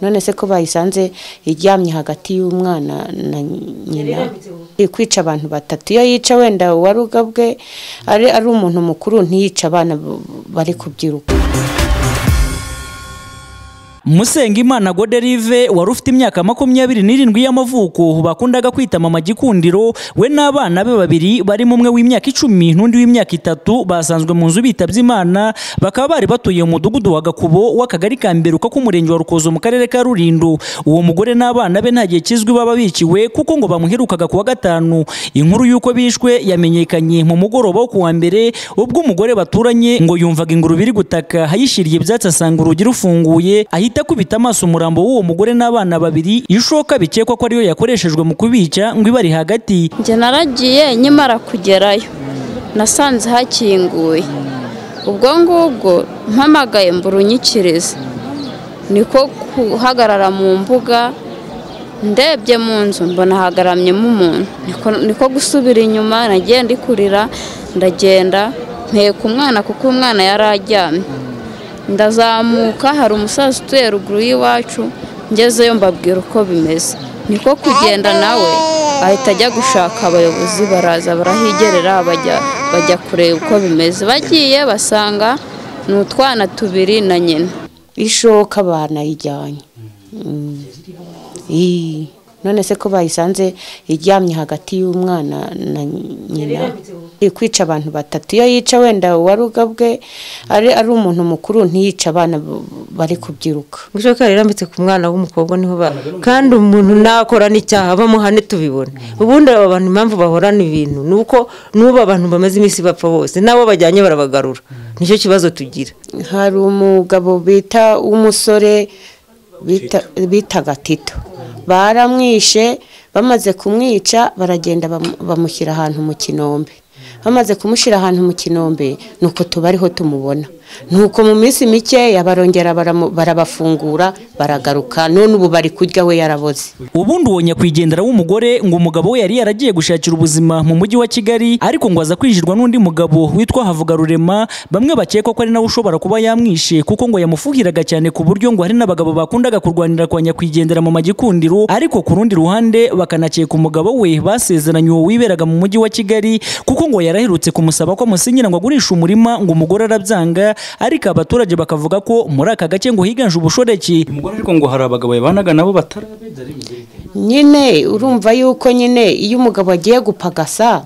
none se ko bayisanze iryamye hagati y'umwana na nyina kwica abantu batatu iyo yica wenda uwaruga bwe ari ari umuntu mukuru ntiyica abana bari kubyiruka Musengimana Goderive wari ufite imyaka makumyabiri n'irindwi y'amavuko bakundaga kwita mama gikundiro we n'abana be babiri barimo umwe w'imyaka icumi n'undi w'imyaka itatu basanzwe mu nzu bitabye imana bakaba bari batuye mu mudugudu wa Gakubo w'akagari ka Mberuka k'umurenge wa Rukozo mu karere ka Rulindo uwo mugore n'abana be nta gihe kizwi baba biciwe kuko ngo bamuherukaga kuwa gatanu inkuru y'uko bishwe yamenyekanye mu mugoroba wo kuwa mbere ubwo umugore baturanye ngo yumvaga ingurube iri gutaka hayishiriye ibyatsi asanga urugi rufunguye ahita akubita amaso umurambo w'uwo mugore n'abana babiri ishoka bikekwa ko ariyo yakoreshejwe mu kubica ngo ibari hagati njye naragiye nkimara kugerayo nasanze hakinguye ubwo ngubwo mpamagaye mburunyikirize niko guhagarara mu mbuga ndebye mu nzu mbona hagaramyemo umuntu Niko- niko gusubira inyuma nagiye ndi kurira ndagenda mpeka umwana kuko umwana yari aryamye ndazamuka hari umusaza utuye ruguru y'iwacu ngezeyo mbabwira uko bimeze niko kugenda nawe ahita ajya gushaka abayobozi baraza barahigerera bajya bajya kureba uko bimeze bagiye basanga ni utwana tubiri na nyina ishoka banayijyanye Mm. Ii. none se ko bayisanze iryamye hagati y'umwana na nyina kwica abantu batatu iyo yica wenda uwaruga bwe ari ari umuntu mukuru ntiyica abana bari kubyiruka gushoka rirambitse ku mwana w'umukobwa niho ba kandi umuntu nakorana icyaha bamuhane tubibona ubundi aba bantu impamvu bahorana ibintu ni uko n'ubu abantu bamaze iminsi bapfa bose n'abo bajyanye barabagarura nicyo kibazo tugira hari umugabo bita w'umusore bita- bitaga tito baramwishe bamaze kumwica baragenda bamu- bamushyira ahantu mu kinombe bamaze kumushyira ahantu mu kinombe ni uko tuba ariho tumubona ni uko mu minsi mikeya barongera baramu- barabafungura baragaruka none ubu bari kurya we yaraboze ubundi uwo nyakwigendera w'umugore ngo umugabo we yari yaragiye gushakira ubuzima mu mujyi wa kigali ariko ngo aza kwinjirwa n'undi mugabo witwa havugarurema bamwe bakeka ko ari nawe ushobora kuba yamwishe kuko ngo yamufuhiraga cyane ku buryo ngo hari n'abagabo bakundaga kurwanira kwa nyakwigendera mu magikundiro ariko ku rundi ruhande bakanakeka umugabo we basezeranye uwo wiberaga mu mujyi wa kigali kuko ngo yaraherutse kumusaba ko amusinyira ngo agurishe umurima ngo umugore arabyanga ariko abaturage bakavuga ko muri aka gace ngo higanje ubushoreke umugore ariko ngo hari abagabo yabanaga nabo batarabeza nyine urumva yuko nyine iyo umugabo agiye gupagasa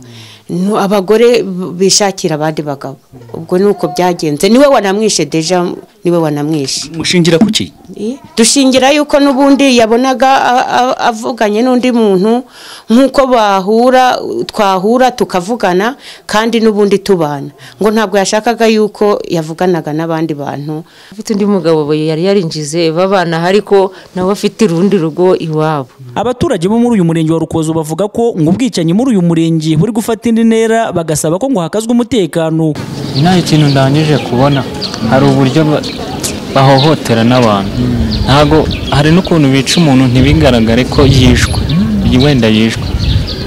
nu- abagore b- bishakira abandi bagabo ubwo ni uko byagenze niwe wanamwishe deja niwe wanamwishe mushingira ku ki Eh, dushingira yuko n'ubundi yabonaga a- a- avuganye n'undi muntu nk'uko bahura twahura tukavugana kandi n'ubundi tubana ngo ntabwo yashakaga yuko yavuganaga n'abandi bantu afite undi mugabo yari yarinjize babana ariko nawe afite urundi rugo iwabo Abaturage bo muri uyu murenge wa Rukozo bavuga ko ngo ubwicanyi muri uyu murenge buri gufata indi ntera bagasaba ko ngo hakazwe umutekano. nta kintu ndangije kubona hari uburyo ba- bahohotera n'abantu ntago hari n'ukuntu bica umuntu ntibigaragare ko yishwe wenda yishwe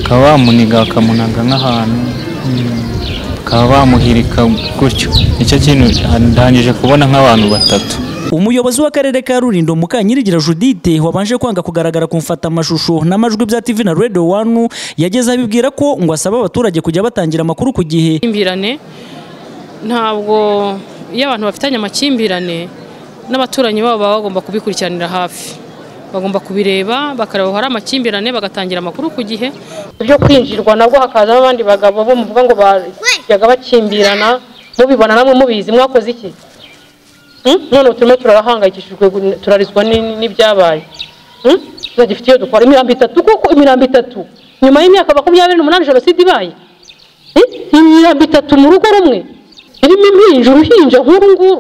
bakaba bamuniga bakamunaga nk'ahantu mm, bakaba bamuhirika gutyo nicyo kintu ndangije kubona nk'abantu batatu Umuyobozi w'akarere ka Rulindo Mukanyirigira Judithe wabanje kwanga kugaragara ku mfata amashusho n'amajwi bya TV na Radio 1 yageze abibwira ko ngo asaba abaturage kujya batangira amakuru ku gihe. amakimbirane ntabwo iyo abantu bafitanye amakimbirane n'abaturanyi babo baba bagomba kubikurikiranira hafi bagomba kubireba bakareba aho hari amakimbirane bagatangira amakuru ku gihe byo kwinjirwa nabwo hakazamo abandi bagabo bo muvuga ngo bajyaga bakimbirana mubibona namwe mubizi mwakoze iki Hmm? none ubu turimo turarahangayikishijwe gu- turarizwa ni- n'ibyabaye Hmm? turagifite iyo dukora imirambo itatu kuko imirambo itatu nyuma y'imyaka makumyabiri n'umunani jenoside ibaye imirambo itatu mu rugo rumwe irimo impinja uruhinja nk'uru nguru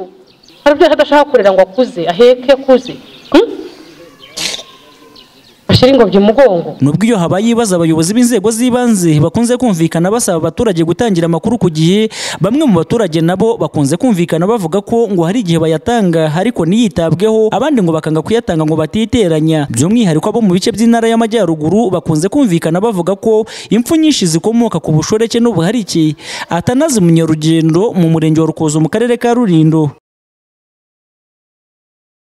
hari ibyo adashaka kurera ngo akuze aheke akuze Hmm? ashyire ingobyi mu mugongo Nubwo iyo habaye ibibazo abayobozi b'inzego z'ibanze bakunze kumvikana basaba abaturage gutangira amakuru ku gihe, bamwe mu baturage nabo bakunze kumvikana bavuga ko ngo hari igihe bayatanga ariko ntiyitabweho, abandi ngo bakanga kuyatanga ngo batiteranya. By'umwihariko abo mu bice by'intara y'amajyaruguru bakunze kumvikana bavuga ko impfu nyinshi zikomoka ku bushoreke n'ubuharike. Atanazi Munyarugendo mu murenge wa Rukozo mu karere ka Rulindo.